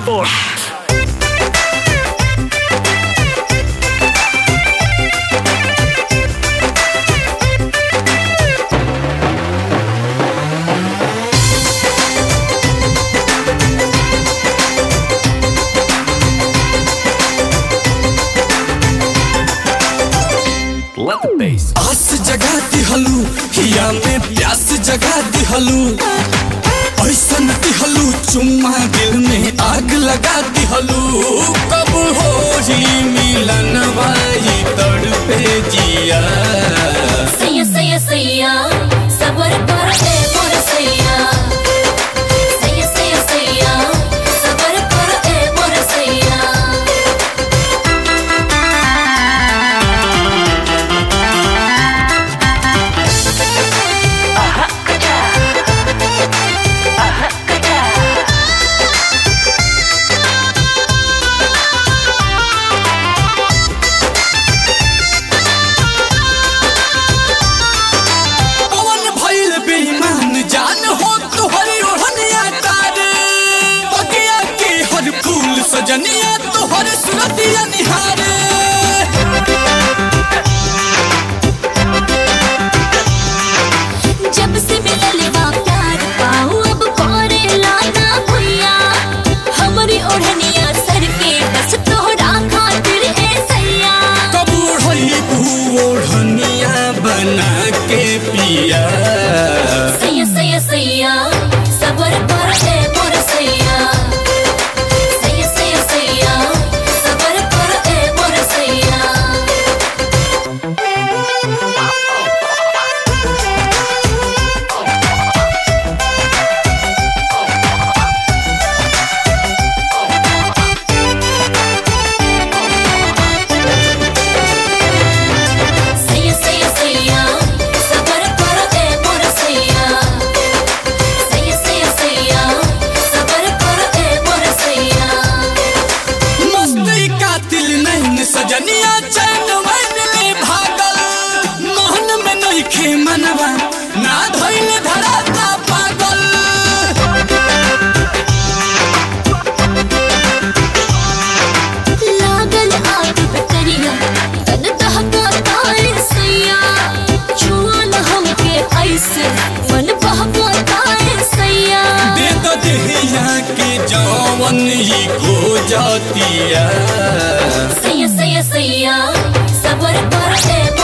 Let the bass. आस जगा दिहलू हिया में प्यास जगा दिहलू ऐसन दिहलू चुम्मा दिल में आग लगा दिहलू कब हो ही मिलन वाई तड़पे जिया सैया सैया सैया सबर कर ए मोर सैया सैया सैया सैया सबर कर ए मोर सैया पवन भइल बेईमान जान हो तोहरी ओढ़निया तारे बगिया के हर फूल सजनिया तोहर सुरतिया निहारे जब से मिलल बा प्यार पाऊ अब करे लाना भैया हमरी ओढ़निया सर के बस तोहरा खातिर ए सैया कब ओढ़ई ओढ़निया बना के पिया सैया सैया सैया सबर कर ए मोर सैया सैया सैया सैया सबर कर ए मोर सैया सैया सैया सैया सबर कर ए मोर सैया सैया सैया सैया सबर कर ए मोर सैया मस्ती कातिल नहीं सजनिया चैन मन में भागल मोहन में नहीं खे मनवा ना धइल धराता पागल लागल आग बकरिया तन दहका तारे सैया छुअल हमके ऐसे मन बहका तारे सैया दे दो देहिया के जवन ही खो जातिया सैया सैया सैया सबर कर ए